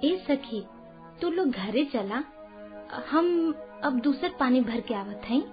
ए सखी तू लोग घरे चला हम अब दूसर पानी भर के आवत हई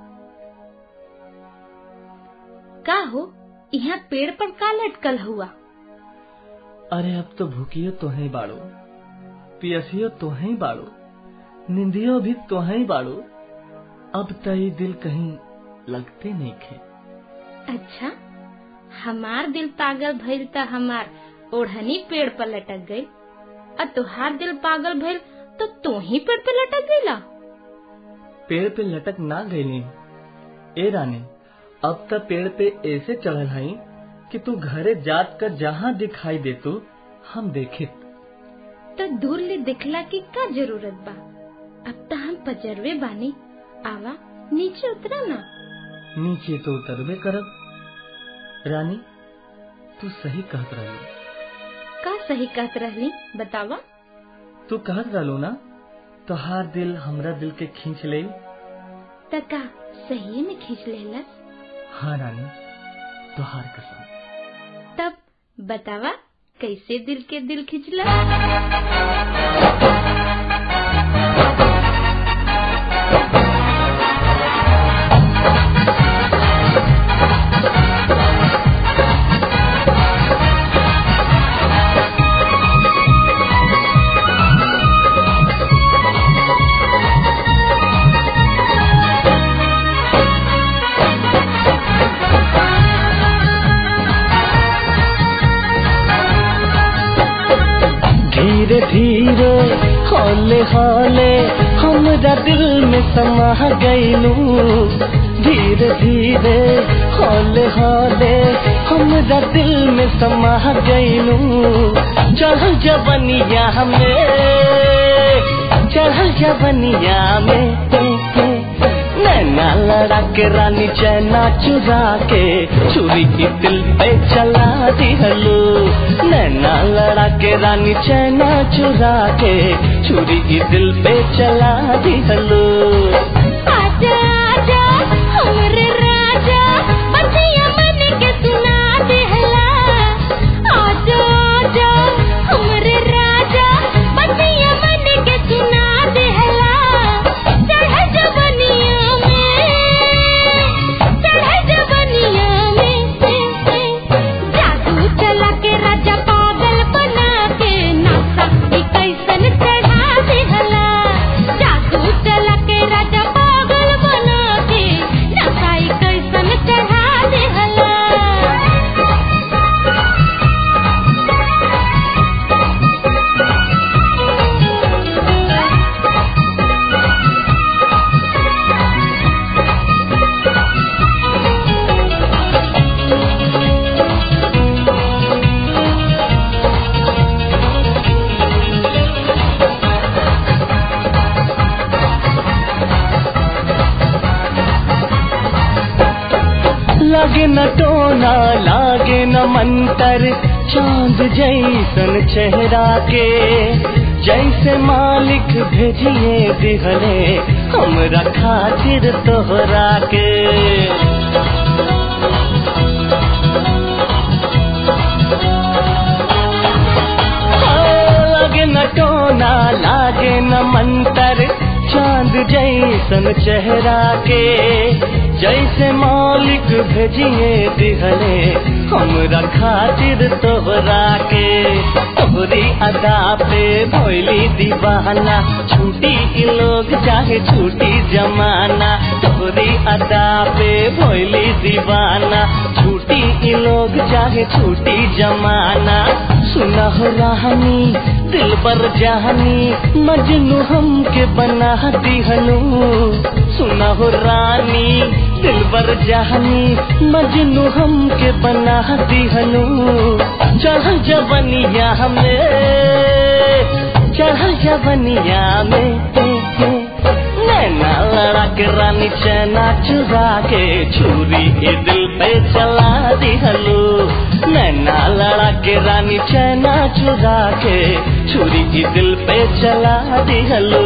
का हो यहाँ पेड़ पर का लटकल हुआ अरे अब तो भूखियो तो है बाड़ो पियसियो तो है बाड़ो निंदियो भी तो है बाड़ो अब तई दिल कहीं लगते नहीं खे अच्छा हमार दिल पागल भइल त हमार ओढ़नी पेड़ पर लटक गई और तुहार दिल पागल भइल तो तू ही पेड़ पे लटक गईला पेड़ पे लटक ना गईली ए रानी अब तक पेड़ पे ऐसे चढ़ल हई कि तू घरे जात कर जहाँ दिखाई दे तू हम देखे तो दूर ले दिखला की का जरूरत बा अब तो हम पजरवे बानी आवा नीचे उतरा ना नीचे तो उतरबे करब रानी तू सही कहत रही का सही कहत रहली बतावा तू कहत रहलो ना तोहार दिल हमरा दिल के खींच ले त का सही में खींच लेलस हाँ रानी तोहार कसम तब बतावा कैसे दिल के दिल खिंचला धीरे धीरे हौले हौले हमरा दिल में समा गईलू धीरे धीरे हौले हौले हमरा दिल में समा गईलू चढ़ जबनिया में चढ़ जबनिया में नैना लड़ा के रानी चैना चुरा के छुरी की दिल पे चला दिहलो नैना लड़ा के रानी चैना चुरा के छुरी की दिल पे चला दिहलो आजा आजा हमरे राजा बतिया मन के सुना देहला आजा आजा हमरे राजा बतिया मन के सुना देहला चढ़ जवनिया में चढ़ जवनिया में जादू चला के राजा पागल बना के नासा ई कैसन चढ़ा देहला जादू चला के राजा पागल बना के नासा ई कैसन चढ़ा देहला लागे न टोना लागे न मंतर चांद जैसन चेहरा के जैसे मालिक भेजिए दिहले हमरा खातिर तोहरा के लागे न टोना लागे न मंतर चांद जैसन चेहरा के जैसे मालिक भेजिए दिहले हमरा खातिर तोहरा के तोहरी अदा पे भोली दीवाना छूटी ई लोग चाहे छूटी जमाना तोहरी अदा पे भोली दीवाना छूटी ई लोग चाहे छूटी जमाना सुना हो राहनी दिल पर जहानी मजनू हमके बना दिहनु सुना हो रानी दिल पर जहानी मजनू हमके बना दिहनु चढ़ जवनिया हमें चढ़ जवनिया में नैना लड़ा के रानी चैना चुरा के छुरी के दिल पे चला दिहलो नैना लड़ा के रानी चैना चुरा के छुरी की दिल पे चला दिहलो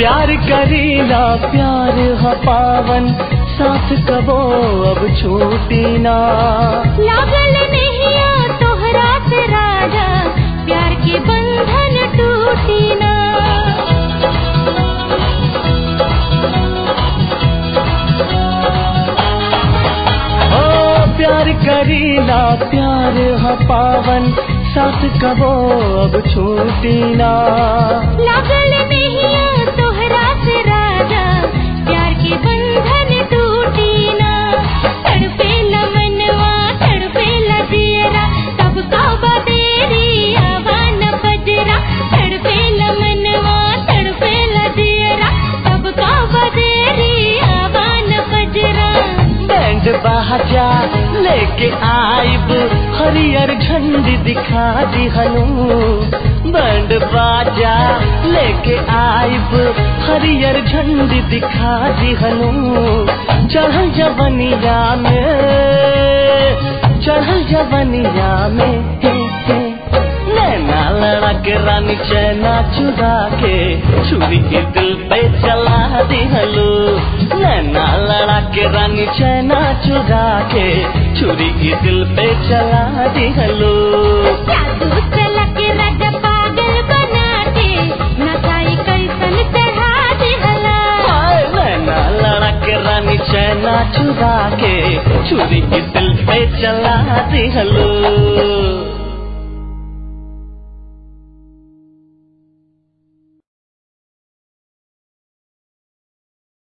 प्यार करीना प्यार ह पावन साथ कबो अब छूटी ना लागल नहिया तोहरा से राजा प्यार के बंधन टूटी ना ओ प्यार करीना प्यार ह पावन साथ कबो अब छूटी ना लागल नहिया तोहरा से राजा प्यार के बंधन टूटी ना तड़पे मनवा तड़पे दियरा तब का बदेरी आवान बजरा तड़पे मनवा तड़पे दियरा तब का बदेरी आवान बजरा बैंड बाजा लेके आइब हरियर झंडी दिखा दिहनु बैंड बाजा लेके आइब हरियर झंडी दिखा दिहनु चढ़ल जवनिया में चढ़ल जवनिया में हे हे नैना लड़ा के रानी चैना चुरा के छुरी के दिल पे चला दिहलो नैना लड़ा के रानी चैना चुरा के छुरी के दिल पे चला दिहलो जादू चला के राजा पागल बना के नचाई कैसन चढ़ा दिहला हाय नैना लड़ा के रानी चैना चुरा के छुरी के दिल पे चला दिहलो